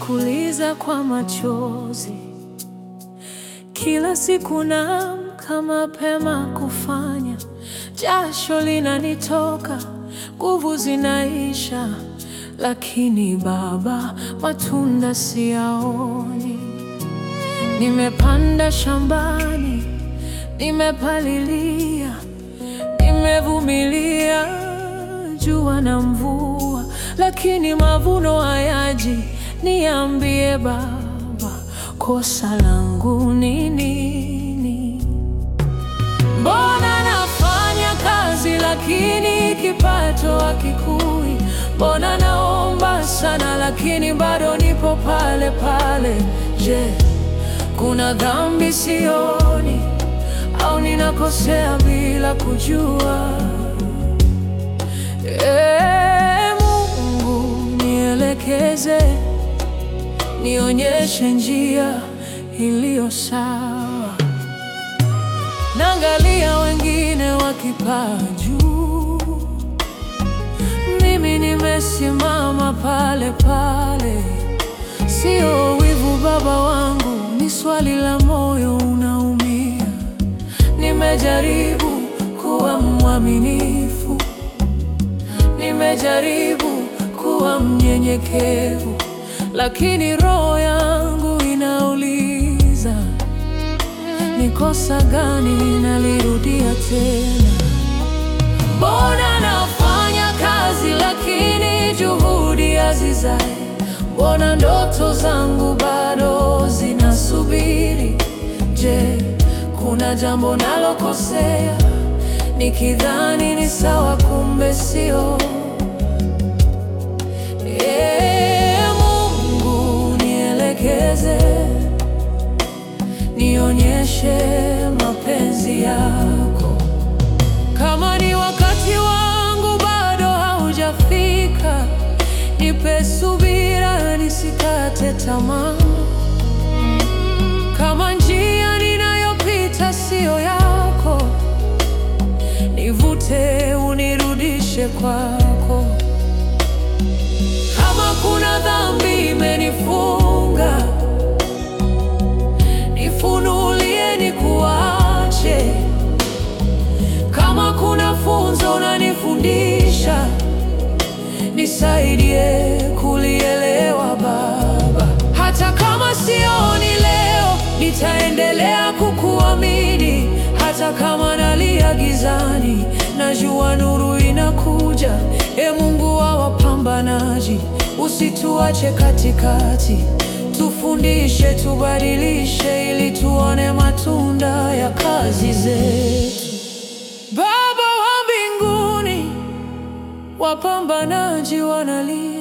kuliza kwa machozi. Kila siku naamka mapema kufanya, jasho linanitoka, nguvu zinaisha, lakini Baba, matunda siyaoni. Nimepanda shambani, nimepalilia, nimevumilia jua na mvua, lakini mavuno hayaji. Niambie Baba, kosa langu ni nini? Mbona nafanya kazi lakini kipato hakikui? Mbona naomba sana lakini bado nipo pale pale? Je, kuna dhambi sioni au ninakosea bila kujua? Ee Mungu, nielekeze, nionyeshe njia iliyo sawa. Naangalia wengine wakipaa juu, mimi nimesimama pale pale. Sio wivu Baba wangu, ni swali la moyo unaumia. Nimejaribu kuwa mwaminifu, nimejaribu kuwa mnyenyekevu, lakini roho yangu inauliza ni kosa gani nalirudia tena? Mbona nafanya kazi lakini juhudi hazizai? Mbona ndoto zangu bado zinasubiri? Je, kuna jambo nalokosea nikidhani ni sawa, kumbe sio? Ee Mungu, nielekeze nionyeshe mapenzi yako. Kama ni wakati wangu bado haujafika, nipe subira, nisikate tamaa. Kama njia ninayopita siyo yako, nivute, unirudishe kwako. Kama kuna dhambi imenifunga nifunulie nikuache. Kama kuna funzo unanifundisha, nisaidie kulielewa Baba. Hata kama sioni leo, nitaendelea kukuamini. Hata kama nalia gizani, najua nuru inakuja. E Mungu wa wapambanaji, usituache katikati Tufundishe, tubadilishe, ili tuone matunda ya kazi zetu. Baba wa mbinguni, wapambanaji wanalia